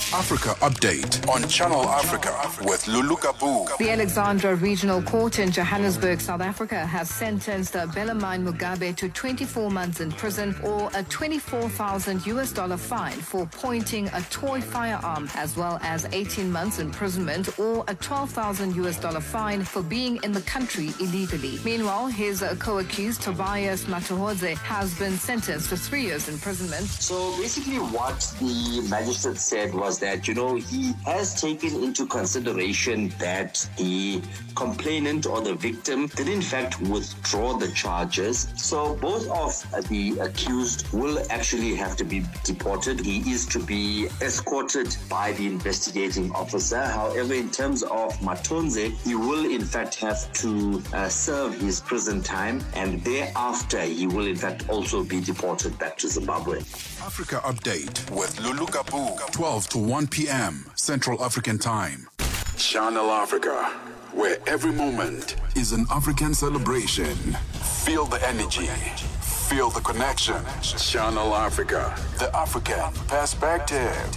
Africa Update on Channel Africa with Lulu Kabu. The Alexandra Regional Court in Johannesburg, South Africa, has sentenced Belamine Mugabe to 24 months in prison or a 24,000 US dollar fine for pointing a toy firearm, as well as 18 months imprisonment or a 12,000 US dollar fine for being in the country illegally. Meanwhile, his uh, co-accused Tobias Matuhodze has been sentenced to three years imprisonment. So basically, what the magistrate said was that, you know, he has taken into consideration that the complainant or the victim did, in fact, withdraw the charges. So both of the accused will actually have to be deported. He is to be escorted by the investigating officer. However, in terms of Matonze, he will, in fact, have to uh, serve his prison time and thereafter he will, in fact, also be deported back to Zimbabwe. Africa Update with Lulu Kabu, 12 to 1 p.m. Central African Time. Channel Africa, where every moment is an African celebration. Feel the energy, feel the connection. Channel Africa, the African perspective.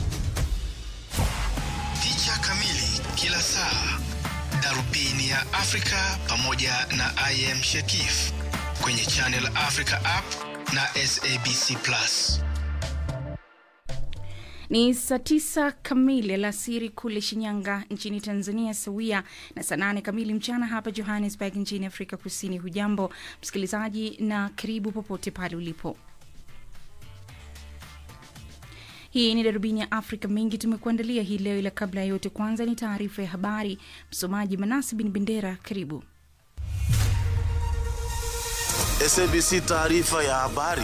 Picha kamili kila saa, darubini ya Afrika pamoja na IM Shekif kwenye Channel Africa app na SABC Plus. Ni saa tisa kamili alasiri kule Shinyanga nchini Tanzania, sawia na saa nane kamili mchana hapa Johannesburg nchini Afrika Kusini. Hujambo msikilizaji, na karibu popote pale ulipo. Hii ni darubini ya Afrika. Mengi tumekuandalia hii leo, ila kabla ya yote, kwanza ni taarifa ya habari. Msomaji Manasi Bin Bendera, karibu. SABC taarifa ya habari.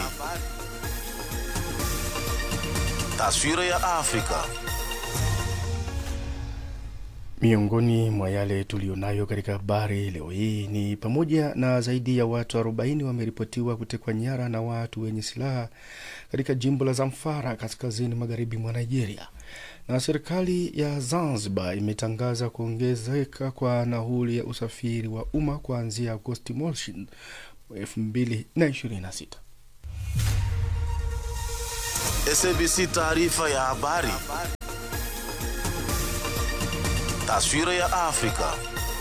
Taswira ya Afrika. Miongoni mwa yale tuliyonayo katika habari leo hii ni pamoja na zaidi ya watu 40 wameripotiwa kutekwa nyara na watu wenye silaha katika jimbo la Zamfara kaskazini magharibi mwa Nigeria, na serikali ya Zanzibar imetangaza kuongezeka kwa nauli ya usafiri wa umma kuanzia Agosti mosi 2026. SABC taarifa ya habari. Taswira ya Afrika.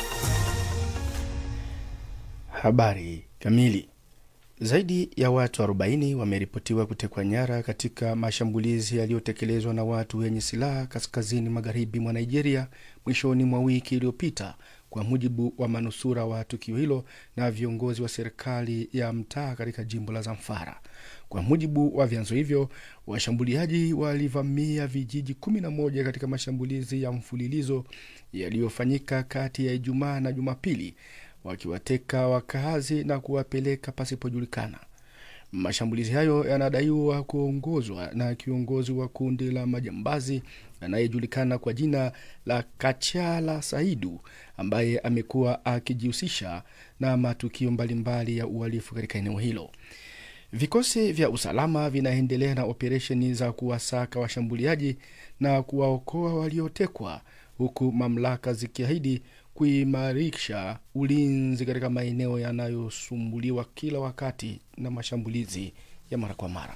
Habari kamili. Zaidi ya watu 40 wameripotiwa kutekwa nyara katika mashambulizi yaliyotekelezwa na watu wenye silaha kaskazini magharibi mwa Nigeria mwishoni mwa wiki iliyopita, kwa mujibu wa manusura wa tukio hilo na viongozi wa serikali ya mtaa katika jimbo la Zamfara. Kwa mujibu wa vyanzo hivyo, washambuliaji walivamia vijiji 11 katika mashambulizi ya mfululizo yaliyofanyika kati ya Ijumaa na Jumapili, wakiwateka wakazi na kuwapeleka pasipojulikana. Mashambulizi hayo yanadaiwa kuongozwa na kiongozi wa kundi la majambazi anayejulikana kwa jina la Kachala Saidu ambaye amekuwa akijihusisha na matukio mbalimbali ya uhalifu katika eneo hilo. Vikosi vya usalama vinaendelea na operesheni za kuwasaka washambuliaji na kuwaokoa waliotekwa, huku mamlaka zikiahidi kuimarisha ulinzi katika maeneo yanayosumbuliwa kila wakati na mashambulizi ya mara kwa mara.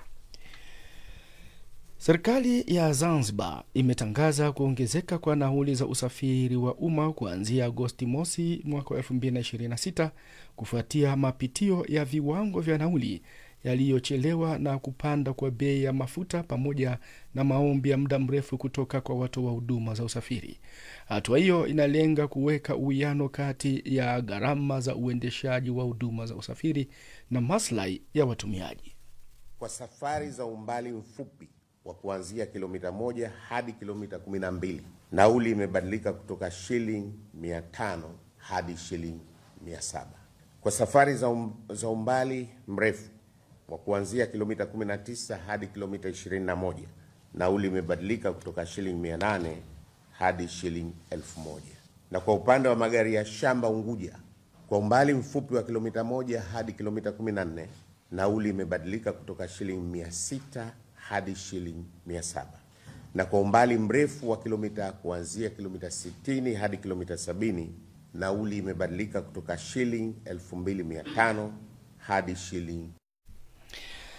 Serikali ya Zanzibar imetangaza kuongezeka kwa nauli za usafiri wa umma kuanzia Agosti mosi mwaka wa 2026 kufuatia mapitio ya viwango vya nauli yaliyochelewa na kupanda kwa bei ya mafuta pamoja na maombi ya muda mrefu kutoka kwa watoa wa huduma za usafiri. Hatua hiyo inalenga kuweka uwiano kati ya gharama za uendeshaji wa huduma za usafiri na maslahi ya watumiaji. Kwa safari za umbali mfupi wa kuanzia kilomita moja hadi kilomita kumi na mbili nauli imebadilika kutoka shilingi mia tano hadi shilingi mia saba Kwa safari za, um, za umbali mrefu wa kuanzia kilomita 19 hadi kilomita 21 nauli imebadilika kutoka shilingi 800 hadi shilingi 1000. Na kwa upande wa magari ya shamba Unguja, kwa umbali mfupi wa kilomita moja hadi kilomita 14 nauli imebadilika kutoka shilingi 600 hadi shilingi 700. Na kwa umbali mrefu wa kilomita kuanzia kilomita 60 hadi kilomita 70 nauli imebadilika kutoka shilingi 2500 hadi shilingi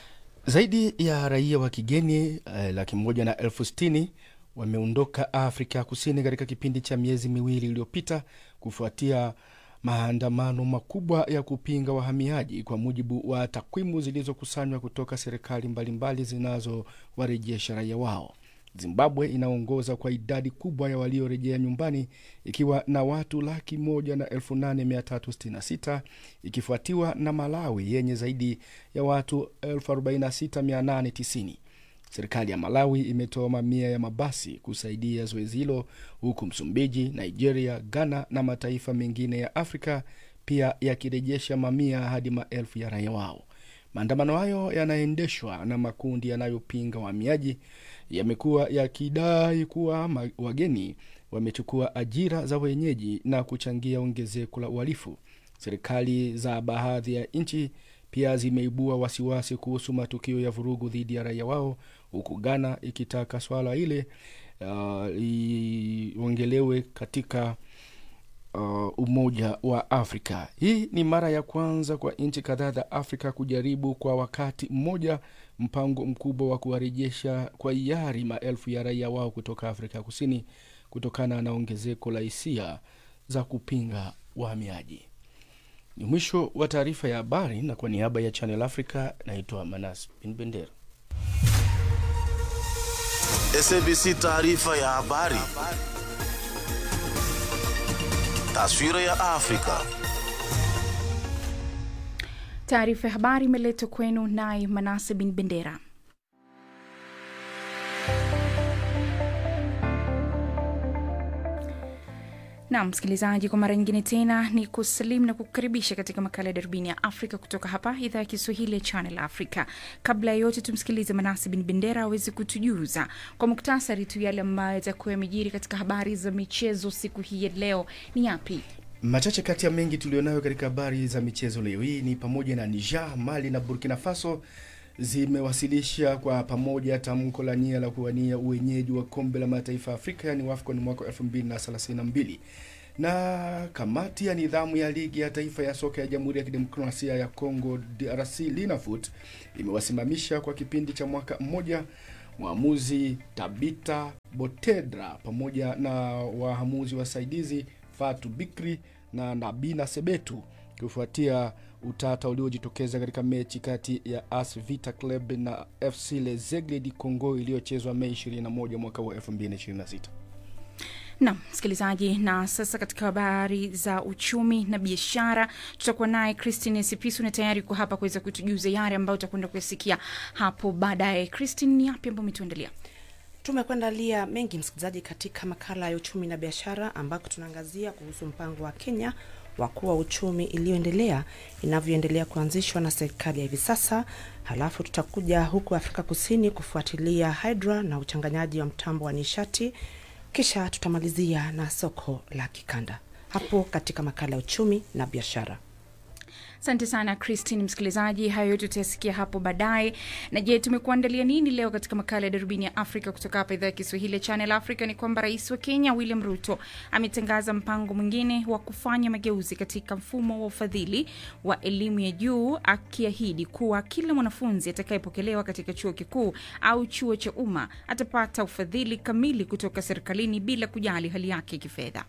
Zaidi ya raia wa kigeni eh, laki moja na elfu sitini wameondoka Afrika Kusini katika kipindi cha miezi miwili iliyopita kufuatia maandamano makubwa ya kupinga wahamiaji, kwa mujibu wa takwimu zilizokusanywa kutoka serikali mbalimbali zinazowarejesha raia wao. Zimbabwe inaongoza kwa idadi kubwa ya waliorejea nyumbani ikiwa na watu laki moja na elfu nane mia tatu sitini na sita ikifuatiwa na Malawi yenye zaidi ya watu elfu arobaini na sita mia nane tisini. Serikali ya Malawi imetoa mamia ya mabasi kusaidia zoezi hilo, huku Msumbiji, Nigeria, Ghana na mataifa mengine ya Afrika pia yakirejesha mamia hadi maelfu ya raia wao. Maandamano hayo yanaendeshwa na makundi yanayopinga wahamiaji yamekuwa yakidai kuwa ma- wageni wamechukua ajira za wenyeji na kuchangia ongezeko la uhalifu. Serikali za baadhi ya nchi pia zimeibua wasiwasi kuhusu matukio ya vurugu dhidi ya raia wao, huku Ghana ikitaka swala ile uh, liongelewe katika uh, Umoja wa Afrika. Hii ni mara ya kwanza kwa nchi kadhaa za Afrika kujaribu kwa wakati mmoja mpango mkubwa wa kuwarejesha kwa hiari maelfu ya raia wao kutoka Afrika Kusini kutokana na ongezeko la hisia za kupinga wahamiaji. Ni mwisho wa taarifa ya habari, na kwa niaba ya Channel Africa naitwa Manas Bin Bendera. SABC taarifa ya habari. Taswira ya Afrika. Taarifa ya habari imeletwa kwenu naye Manase Bin Bendera. na msikilizaji, kwa mara nyingine tena ni kusalimu na kukukaribisha katika makala ya darubini ya Afrika kutoka hapa idhaa ya Kiswahili ya Channel Africa. Kabla ya yote, tumsikilize Manasi Bin Bendera aweze kutujuza kwa muktasari tu yale ambayo yatakuwa yamejiri katika habari za michezo siku hii ya leo. Ni yapi? Machache kati ya mengi tulionayo katika habari za michezo leo hii ni pamoja na Niger, Mali na Burkina Faso zimewasilisha kwa pamoja tamko la nia la kuwania uwenyeji wa kombe la mataifa ya Afrika yani WAFCON mwaka 2032 na kamati ya nidhamu ya ligi ya taifa ya soka ya Jamhuri ya Kidemokrasia ya Kongo DRC Linafoot imewasimamisha kwa kipindi cha mwaka mmoja mwamuzi Tabita Botedra pamoja na waamuzi wasaidizi Fatu Bikri na Nabina Sebetu kufuatia utata uliojitokeza katika mechi kati ya AS Vita Club na FC Lezegle di Congo iliyochezwa Mei 21 mwaka wa 2026. Naam msikilizaji, na sasa katika habari za uchumi na biashara tutakuwa naye Christine Sipisu na tayari kwa hapa kuweza kutujuza yale ambayo utakwenda kuyasikia hapo baadaye. Christine, ni yapi ambayo umetuandalia? Tumekuandalia mengi msikilizaji, katika makala ya uchumi na biashara, ambako tunaangazia kuhusu mpango wa Kenya wa kuwa uchumi iliyoendelea inavyoendelea kuanzishwa na serikali ya hivi sasa. Halafu tutakuja huku Afrika Kusini kufuatilia hydra na uchanganyaji wa mtambo wa nishati, kisha tutamalizia na soko la kikanda hapo katika makala ya uchumi na biashara. Asante sana Christine. Msikilizaji, hayo yote utayasikia hapo baadaye. Na je, tumekuandalia nini leo katika makala ya darubini ya Afrika kutoka hapa idhaa ya Kiswahili ya Channel Africa? Ni kwamba rais wa Kenya William Ruto ametangaza mpango mwingine wa kufanya mageuzi katika mfumo wa ufadhili wa elimu ya juu, akiahidi kuwa kila mwanafunzi atakayepokelewa katika chuo kikuu au chuo cha umma atapata ufadhili kamili kutoka serikalini bila kujali hali yake kifedha.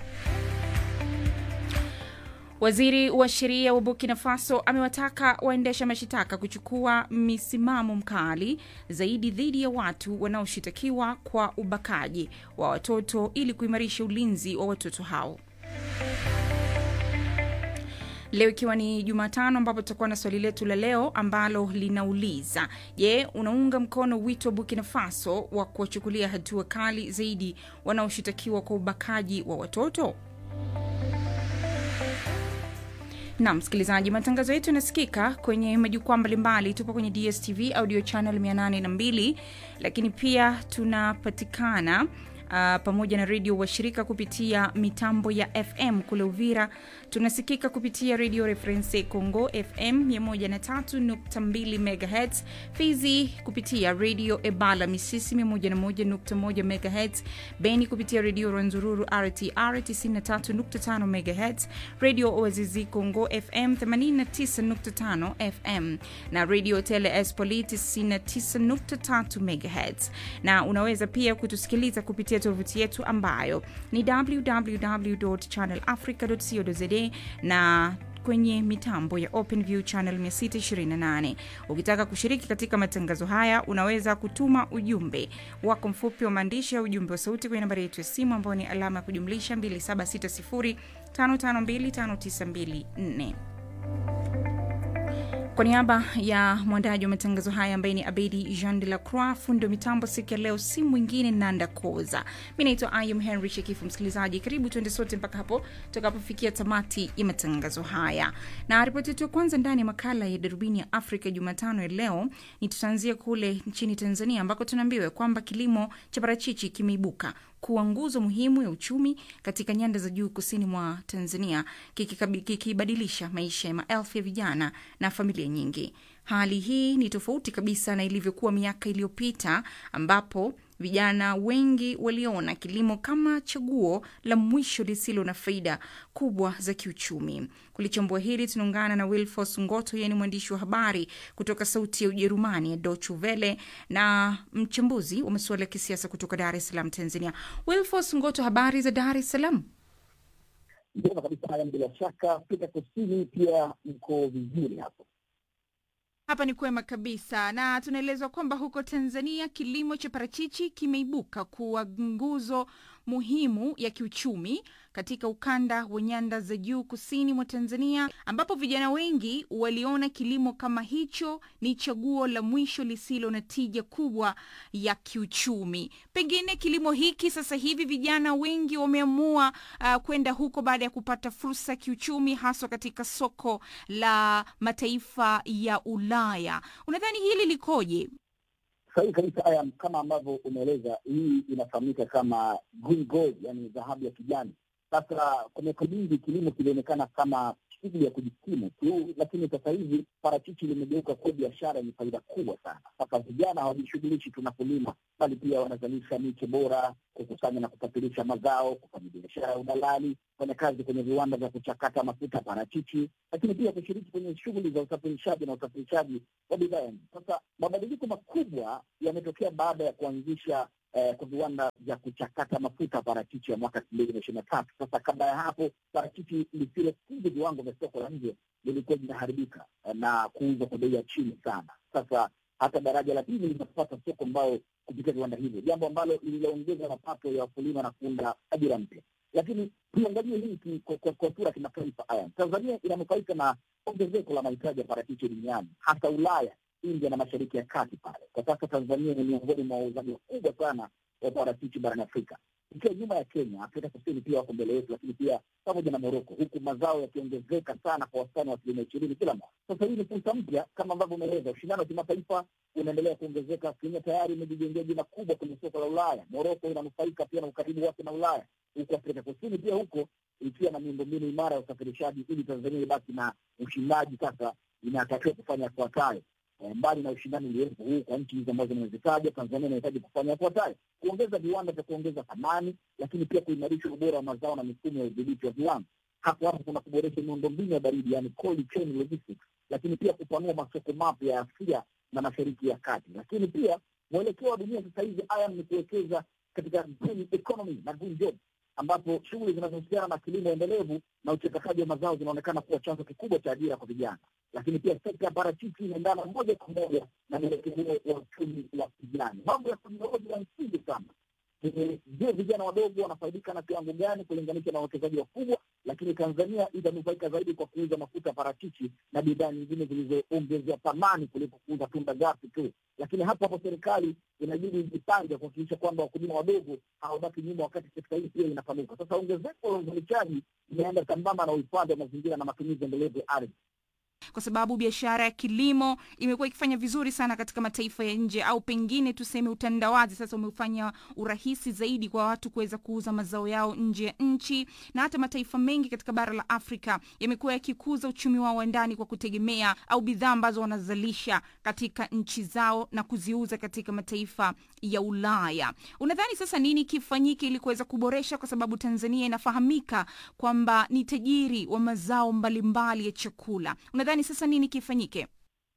Waziri wa sheria wa Burkina Faso amewataka waendesha mashitaka kuchukua misimamo mkali zaidi dhidi ya watu wanaoshitakiwa kwa ubakaji wa watoto ili kuimarisha ulinzi wa watoto hao. Leo ikiwa ni Jumatano, ambapo tutakuwa na swali letu la leo ambalo linauliza: Je, unaunga mkono wito wa Burkina Faso wa kuwachukulia hatua kali zaidi wanaoshitakiwa kwa ubakaji wa watoto? na msikilizaji, matangazo yetu yanasikika kwenye majukwaa mbalimbali. Tupo kwenye DSTV audio channel 802, lakini pia tunapatikana uh, pamoja na redio washirika kupitia mitambo ya FM kule Uvira. Tunasikika kupitia redio Reference Congo FM 103.2 MHz, Fizi kupitia redio Ebala Misisi 101.1 MHz, Beni kupitia redio Rwanzururu RTR 93.5 MHz, redio Oazizi Congo FM 89.5 FM na redio Tele Espoli 99.3 MHz, na unaweza pia kutusikiliza kupitia tovuti yetu ambayo ni www.channelafrica.co.za na kwenye mitambo ya OpenView channel 628. Ukitaka kushiriki katika matangazo haya, unaweza kutuma ujumbe wako mfupi wa maandishi au ujumbe wa sauti kwenye nambari yetu ya simu ambayo ni alama ya kujumlisha 276055259254. Kwa niaba ya mwandaji wa matangazo haya ambaye ni Abedi Jean de la Croix, fundi wa mitambo siku ya leo si mwingine Nanda Koza. Mi naitwa Ayum Henry Shekifu. Msikilizaji, karibu tuende sote mpaka hapo tutakapofikia tamati ya matangazo haya, na ripoti yetu ya kwanza ndani ya makala ya darubini ya Afrika Jumatano ya leo ni tutaanzia kule nchini Tanzania ambako tunaambiwa kwamba kilimo cha parachichi kimeibuka kuwa nguzo muhimu ya uchumi katika nyanda za juu kusini mwa Tanzania, kikibadilisha maisha ya maelfu ya vijana na familia nyingi. Hali hii ni tofauti kabisa na ilivyokuwa miaka iliyopita ambapo vijana wengi waliona kilimo kama chaguo la mwisho lisilo na faida kubwa za kiuchumi. Kulichambua hili, tunaungana na Wilfos Ngoto, yeye ni mwandishi wa habari kutoka Sauti ya Ujerumani ya Deutsche Welle na mchambuzi wa masuala ya kisiasa kutoka Dar es Salaam, Tanzania. Wilfos Ngoto, habari za Dar es Salaam? Njema kabisa. Haya, bila shaka Afrika Kusini pia mko vizuri hapo? Hapa ni kwema kabisa, na tunaelezwa kwamba huko Tanzania kilimo cha parachichi kimeibuka kuwa nguzo muhimu ya kiuchumi katika ukanda wa nyanda za juu kusini mwa Tanzania, ambapo vijana wengi waliona kilimo kama hicho ni chaguo la mwisho lisilo na tija kubwa ya kiuchumi. Pengine kilimo hiki sasa hivi vijana wengi wameamua uh, kwenda huko baada ya kupata fursa ya kiuchumi, haswa katika soko la mataifa ya Ulaya. Unadhani hili likoje? Sahihi kabisa haya, kama ambavyo umeeleza, hii inafahamika kama green gold, yani dhahabu ya kijani. Sasa kwa miaka mingi kilimo kilionekana kama shughuli ya kujikimu tu, lakini sasa hivi parachichi limegeuka kuwa biashara yenye faida kubwa sana. Sasa vijana hawajishughulishi tu na kulima, bali pia wanazalisha miche bora, kukusanya na kusafirisha mazao, kufanya biashara ya udalali, kufanya kazi kwenye viwanda vya kuchakata mafuta parachichi, lakini pia kushiriki kwenye shughuli za usafirishaji na usafirishaji wa bidhaa. Sasa mabadiliko makubwa yametokea baada ya kuanzisha eh, kwa viwanda vya kuchakata mafuta parachichi ya mwaka elfu mbili na ishirini na tatu. Sasa kabla ya hapo parachichi lisilokidhi viwango vya soko la nje lilikuwa linaharibika eh, na kuuzwa kwa bei ya chini sana. Sasa hata daraja la pili linapata soko ambao kupitia viwanda hivyo, jambo ambalo lililoongeza mapato ya wakulima na kuunda ajira mpya. Lakini tuangalie hii kwa sura kimataifa. Haya, Tanzania inanufaika na ongezeko la mahitaji ya parachichi duniani, hasa Ulaya India na mashariki ya kati pale. Kwa sasa Tanzania ni miongoni mwa wauzaji wakubwa sana wa parachichi barani Afrika, ikiwa nyuma ya Kenya. Afrika Kusini pia wako mbele yetu, lakini pia pamoja na Moroko, huku mazao yakiongezeka sana kwa wastani wa asilimia ishirini kila mwaka. Sasa hii ni fursa mpya, kama ambavyo umeeleza, ushindano wa kimataifa unaendelea kuongezeka. Kenya tayari imejijengea jina kubwa kwenye soko la Ulaya. Moroko inanufaika pia na ukaribu wake na Ulaya, huku Afrika Kusini pia huko ikiwa na miundombinu imara ya usafirishaji, ili Tanzania ibaki na ushindaji. Sasa inatakiwa kufanya yafuatayo mbali na ushindani uliopo huu kwa nchi hizi ambazo nimezitaja, Tanzania inahitaji kufanya yafuatayo: kuongeza viwanda vya kuongeza thamani, lakini pia kuimarisha ubora wa mazao na mifumo ya udhibiti wa viwango. Hapo hapo kuna kuboresha miundombinu ya baridi, yani cold chain logistics, lakini pia kupanua masoko mapya ya Asia na mashariki ya kati. Lakini pia mwelekeo wa dunia sasa hivi aya ni kuwekeza katika green economy na green jobs ambapo shughuli zinazohusiana na kilimo endelevu na uchakataji wa mazao zinaonekana kuwa chanzo kikubwa cha ajira kwa vijana. Lakini pia sekta ya parachichi inaendana moja kwa moja na mwelekeo huo wa uchumi wa kijani. Mambo ya teknolojia ya msingi sana. Je, vijana wadogo wanafaidika na kiwango gani kulinganisha na wawekezaji wakubwa? Lakini Tanzania itanufaika zaidi kwa kuuza mafuta ya parachichi na bidhaa nyingine zilizoongezea thamani kuliko kuuza tunda ghafi tu. Lakini hapo hapo serikali inabidi ijipange kuhakikisha kwamba wakulima wadogo hawabaki nyuma, wakati sekta hii pia inapanuka. Sasa ongezeko la uzalishaji inaenda sambamba na uhifadhi wa mazingira na matumizi endelevu ya ardhi. kwa sababu biashara ya kilimo imekuwa ikifanya vizuri sana katika mataifa ya nje, au pengine tuseme utandawazi sasa umefanya urahisi zaidi kwa watu kuweza kuuza mazao yao nje ya nchi, na hata mataifa mengi katika bara la Afrika yamekuwa yakikuza uchumi wao wa ndani kwa kutegemea au bidhaa ambazo wanazalisha katika nchi zao na kuziuza katika mataifa ya Ulaya. Unadhani sasa nini kifanyike ili kuweza kuboresha, kwa sababu Tanzania inafahamika kwamba ni tajiri wa mazao mbalimbali ya chakula. Unadhani sasa nini kifanyike?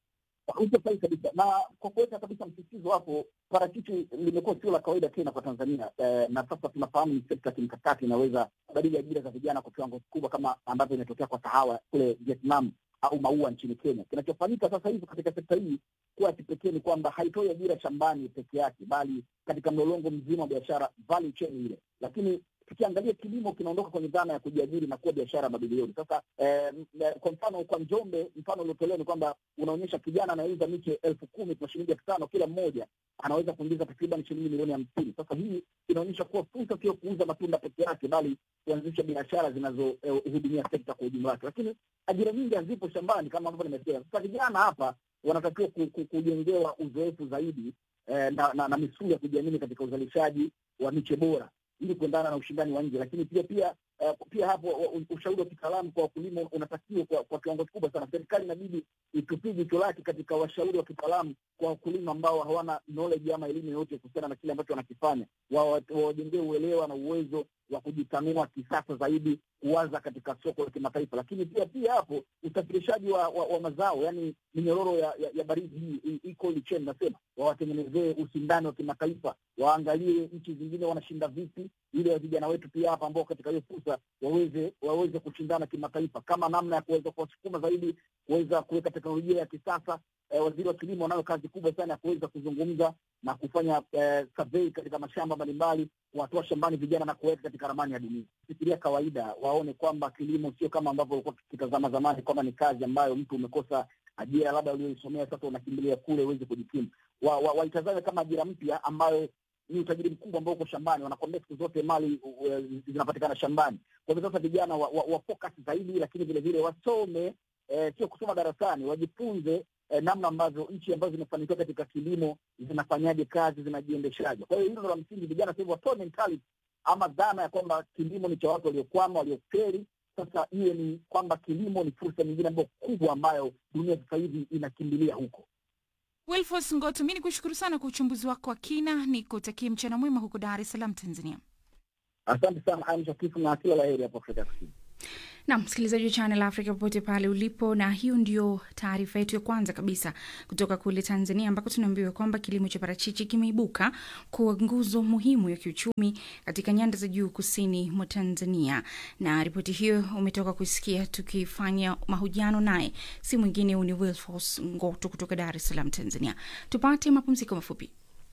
Uko sahihi kabisa, na kwa kuweka kabisa msisitizo hapo, parachichi limekuwa sio la kawaida tena kwa Tanzania eh, na sasa tunafahamu ni sekta kimkakati inaweza kubadili ajira za vijana kwa kiwango kikubwa, kama ambavyo imetokea kwa kahawa kule Vietnam au maua nchini Kenya. Kinachofanyika sasa hivi katika sekta hii kuwa kipekee ni kwamba haitoi ajira shambani peke yake, bali katika mlolongo mzima wa biashara, value chain ile. Lakini tukiangalia kilimo kinaondoka kwenye dhana ya kujiajiri na kuwa biashara ya mabilioni. Sasa eh, kwa mfano kwa Njombe, mfano uliotolewa ni kwamba unaonyesha kijana anayeuza miche elfu kumi kwa shilingi elfu tano kila mmoja anaweza kuingiza takriban shilingi milioni hamsini. Sasa hii inaonyesha kuwa fursa sio kuuza matunda peke yake, bali kuanzisha biashara zinazohudumia eh, sekta kwa ujumla wake. Lakini ajira nyingi hazipo shambani kama ambavyo nimesema. Sasa vijana hapa wanatakiwa kujengewa uzoefu zaidi eh, na, na, na misuli ya kujiamini katika uzalishaji wa miche bora ili kuendana na ushindani wa nje. Lakini pia pia uh, pia hapo ushauri wa kitaalamu kwa wakulima unatakiwa kwa, kwa kiwango kikubwa sana. Serikali inabidi itupie jicho lake katika washauri wa kitaalamu kwa wakulima ambao hawana knowledge ama elimu yoyote kuhusiana na kile ambacho wanakifanya, wawajengee uelewa na uwezo wa kujitanua kisasa zaidi, kuwaza katika soko la kimataifa. Lakini pia pia hapo usafirishaji wa, wa, wa mazao, yani minyororo ya, ya, ya baridi hii hii cold chain, nasema wawatengenezee ushindani wa kimataifa, waangalie nchi zingine wanashinda vipi, ili vijana wetu pia hapa ambao katika hiyo fursa waweze waweze kushindana kimataifa, kama namna ya kuweza kuwasukuma zaidi kuweza kuweka teknolojia ya kisasa. Eh, waziri wa kilimo anayo kazi kubwa sana ya kuweza kuzungumza na kufanya eh, survey katika mashamba mbalimbali, kuwatoa shambani vijana na kuweka katika ramani ya dunia. Fikiria kawaida, waone kwamba kilimo sio kama ambavyo ulikuwa tukitazama zamani, kwamba ni kazi ambayo mtu umekosa ajira labda ulioisomea, sasa unakimbilia kule uweze kujikimu. Waitazame wa, wa kama ajira mpya ambayo ni utajiri mkubwa ambao uko shambani. Wanakwambia siku zote mali uh, zinapatikana shambani. Kwa hivyo sasa vijana wa, wa, wa focus zaidi, lakini vile vile wasome eh, sio kusoma darasani, wajifunze eh, namna ambavyo nchi ambazo zimefanikiwa katika kilimo zinafanyaje kazi, zinajiendeshaje. Kwa hiyo hilo la msingi, vijana sasa hivi watoe mentality ama dhana ya kwamba kilimo ni cha watu waliokwama, walioferi. Sasa iwe ni kwamba kilimo ni fursa nyingine ambayo kubwa ambayo dunia sasa hivi inakimbilia huko. Wilfos Ngoto, mi ni kushukuru sana kwa uchambuzi wako wa kina, ni kutakia mchana mwema huko Dar es Salaam, Tanzania. Asante sana Aisha Kifu na kila la heri hapo Afrika Kusini. na msikilizaji wa Channel Africa popote pale ulipo, na hiyo ndio taarifa yetu ya kwanza kabisa kutoka kule Tanzania, ambako tunaambiwa kwamba kilimo cha parachichi kimeibuka kuwa nguzo muhimu ya kiuchumi katika nyanda za juu kusini mwa Tanzania. Na ripoti hiyo umetoka kusikia tukifanya mahojiano naye, si mwingine ni Wilfos Ngoto kutoka Dar es Salaam, Tanzania. Tupate mapumziko mafupi.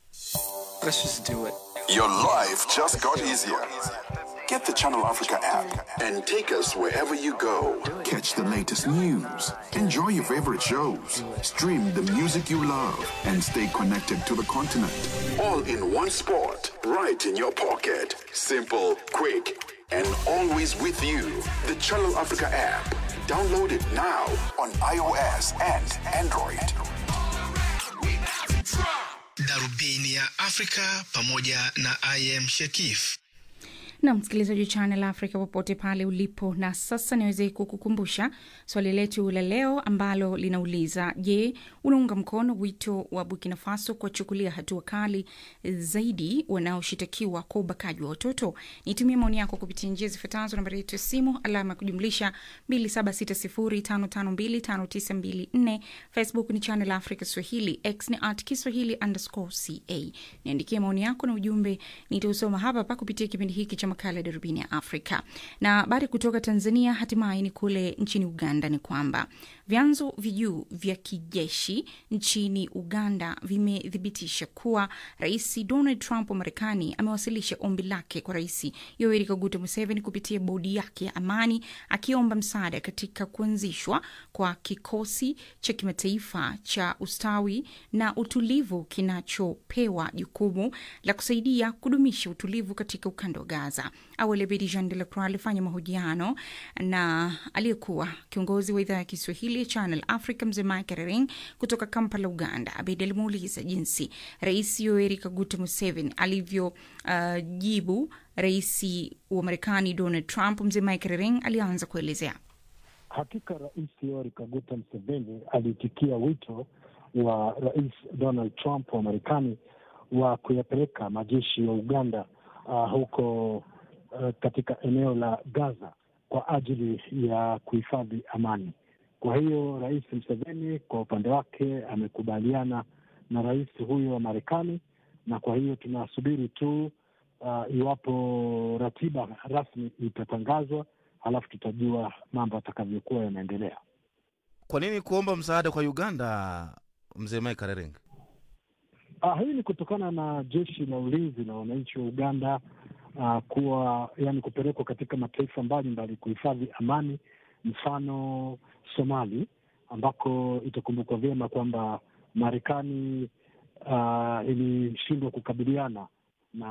Let's just do it. Your life just got easier. Get the Channel Africa app and take us wherever you go. Catch the latest news, enjoy your favorite shows, stream the music you love, and stay connected to the continent. All in one spot, right in your pocket. Simple, quick, and always with you. The Channel Africa app. Download it now on iOS and Android. darubini ya afrika pamoja na im shekif na msikilizaji wa Channel Africa popote pale ulipo. Na sasa niweze kukukumbusha swali letu la leo ambalo linauliza: Je, unaunga mkono wito wa Burkina Faso kuwachukulia hatua kali zaidi wanaoshitakiwa kwa ubakaji wa watoto? Nitumie maoni yako kupitia njia zifuatazo: nambari yetu ya simu alama ya kujumlisha 2760552594, Facebook ni Channel Africa Swahili, X ni at Kiswahili underscore ca. Niandikie maoni yako na ujumbe, nitausoma hapa hapa kupitia kipindi hiki cha makala ya darubini ya Afrika. Na habari kutoka Tanzania, hatimaye ni kule nchini Uganda, ni kwamba vyanzo vijuu vya kijeshi nchini Uganda vimethibitisha kuwa Rais Donald Trump wa Marekani amewasilisha ombi lake kwa Rais Yoweri Kaguta Museveni kupitia bodi yake ya amani, akiomba msaada katika kuanzishwa kwa kikosi cha kimataifa cha ustawi na utulivu kinachopewa jukumu la kusaidia kudumisha utulivu katika ukanda wa Gaza. Gaza. Awali Abedi Jean de la Croix alifanya mahojiano na aliyekuwa kiongozi wa idhaa ya Kiswahili ya Channel Africa mzee Mike Rering kutoka Kampala, Uganda. Abedi alimuuliza jinsi Rais Yoweri Kaguta Museveni alivyojibu uh, rais wa Marekani Donald Trump. Mzee Mike Rering alianza kuelezea. Hakika Rais Yoweri Kaguta Museveni aliitikia wito wa Rais Donald Trump wa Marekani wa kuyapeleka majeshi ya Uganda uh, huko uh, katika eneo la Gaza kwa ajili ya kuhifadhi amani. Kwa hiyo Rais Museveni kwa upande wake amekubaliana na rais huyo wa Marekani, na kwa hiyo tunasubiri tu uh, iwapo ratiba rasmi itatangazwa, halafu tutajua mambo atakavyokuwa yanaendelea. Kwa nini kuomba msaada kwa Uganda, mzee Mike Rering? Ah, hii ni kutokana na jeshi la ulinzi na wananchi wa Uganda uh, kuwa yani kupelekwa katika mataifa mbalimbali kuhifadhi amani, mfano Somali, ambako itakumbukwa vyema kwamba Marekani uh, ilishindwa kukabiliana na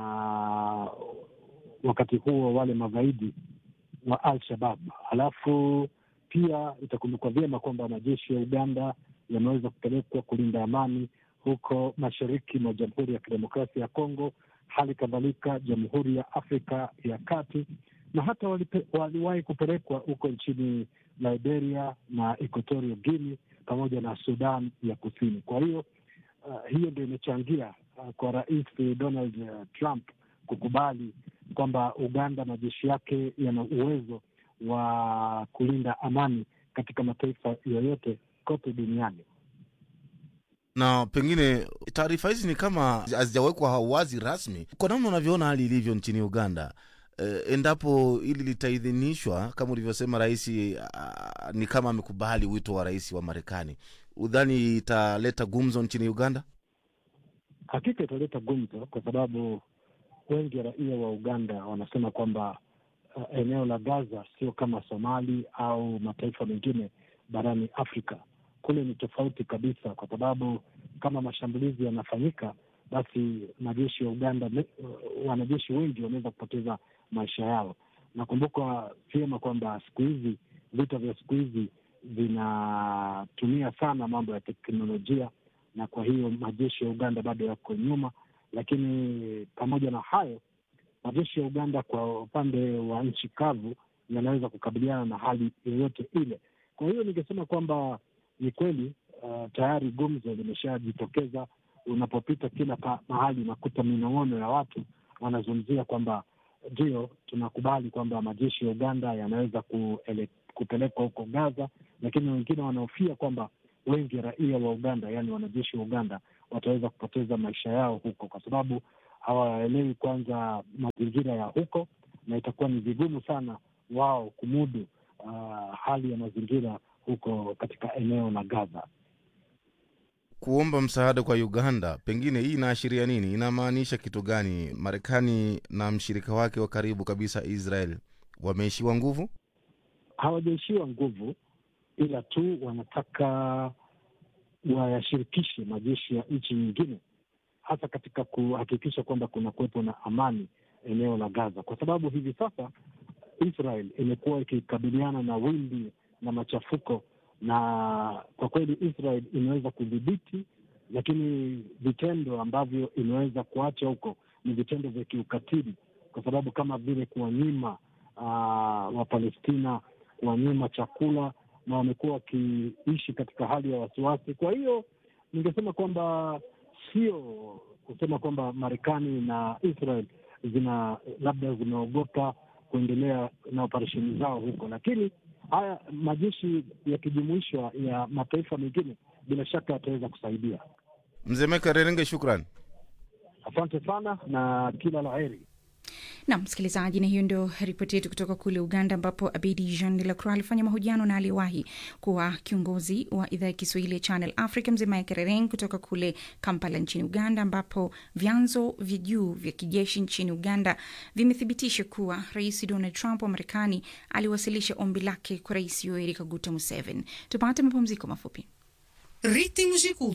wakati huo wale magaidi wa Al-Shabab. Halafu pia itakumbukwa vyema kwamba majeshi ya Uganda yameweza kupelekwa kulinda amani huko mashariki mwa Jamhuri ya Kidemokrasia ya Kongo, hali kadhalika Jamhuri ya Afrika ya Kati, na hata waliwahi kupelekwa huko nchini Liberia na Equatorial Guinea pamoja na Sudan ya Kusini. Kwa hiyo uh, hiyo ndio imechangia uh, kwa Rais Donald uh, Trump kukubali kwamba Uganda majeshi yake yana uwezo wa kulinda amani katika mataifa yoyote kote duniani na pengine taarifa hizi ni kama hazijawekwa wazi rasmi. Kwa namna unavyoona hali ilivyo nchini Uganda, e, endapo hili litaidhinishwa kama ulivyosema, rais ni kama amekubali wito wa rais wa Marekani, udhani italeta gumzo nchini Uganda? Hakika italeta gumzo kwa sababu wengi raia wa Uganda wanasema kwamba uh, eneo la Gaza sio kama Somali au mataifa mengine barani Afrika kule ni tofauti kabisa, kwa sababu kama mashambulizi yanafanyika, basi majeshi ya Uganda, wanajeshi wengi wanaweza kupoteza maisha yao. Nakumbuka vyema kwamba siku hizi vita vya siku hizi vinatumia sana mambo ya teknolojia, na kwa hiyo majeshi ya Uganda bado yako nyuma. Lakini pamoja na hayo, majeshi ya Uganda kwa upande wa nchi kavu yanaweza kukabiliana na hali yoyote ile. Kwa hiyo ningesema kwamba ni kweli uh, tayari gumzo limeshajitokeza. Unapopita kila pa, mahali unakuta minong'ono ya watu wanazungumzia kwamba ndio tunakubali kwamba majeshi ya Uganda yanaweza kuele, kupelekwa huko Gaza, lakini wengine wanahofia kwamba wengi raia wa Uganda, yaani wanajeshi wa Uganda wataweza kupoteza maisha yao huko, kwa sababu hawaelewi kwanza mazingira ya huko, na itakuwa ni vigumu sana wao kumudu uh, hali ya mazingira huko katika eneo la Gaza. Kuomba msaada kwa Uganda, pengine hii inaashiria nini? Inamaanisha kitu gani? Marekani na mshirika wake wa karibu kabisa Israel wameishiwa nguvu? Hawajaishiwa nguvu, ila tu wanataka wayashirikishe majeshi ya nchi nyingine, hasa katika kuhakikisha kwamba kuna kuwepo na amani eneo la Gaza, kwa sababu hivi sasa Israel imekuwa ikikabiliana na wimbi na machafuko na kwa kweli Israel imeweza kudhibiti, lakini vitendo ambavyo imeweza kuacha huko ni vitendo vya kiukatili, kwa sababu kama vile kuwanyima uh, Wapalestina, kuwanyima chakula, na wamekuwa wakiishi katika hali ya wasiwasi. Kwa hiyo ningesema kwamba sio kusema kwamba Marekani na Israel zina labda zimeogopa kuendelea na operesheni zao huko, lakini haya majeshi yakijumuishwa ya mataifa mengine bila shaka yataweza kusaidia. Mzee Meka Rerenge, shukran, asante sana na kila la heri. Nam msikilizaji, na hiyo ndio ripoti yetu kutoka kule Uganda, ambapo Abedi Jean de la Croix alifanya mahojiano na aliyewahi kuwa kiongozi wa idhaa ya Kiswahili ya Channel Africa, mzee Mike Rereng kutoka kule Kampala nchini Uganda, ambapo vyanzo vya juu vya kijeshi nchini Uganda vimethibitisha kuwa Rais Donald Trump wa Marekani aliwasilisha ombi lake kwa Rais Yoweri Kaguta Museveni. Tupate mapumziko mafupi. Ritmos de cultura.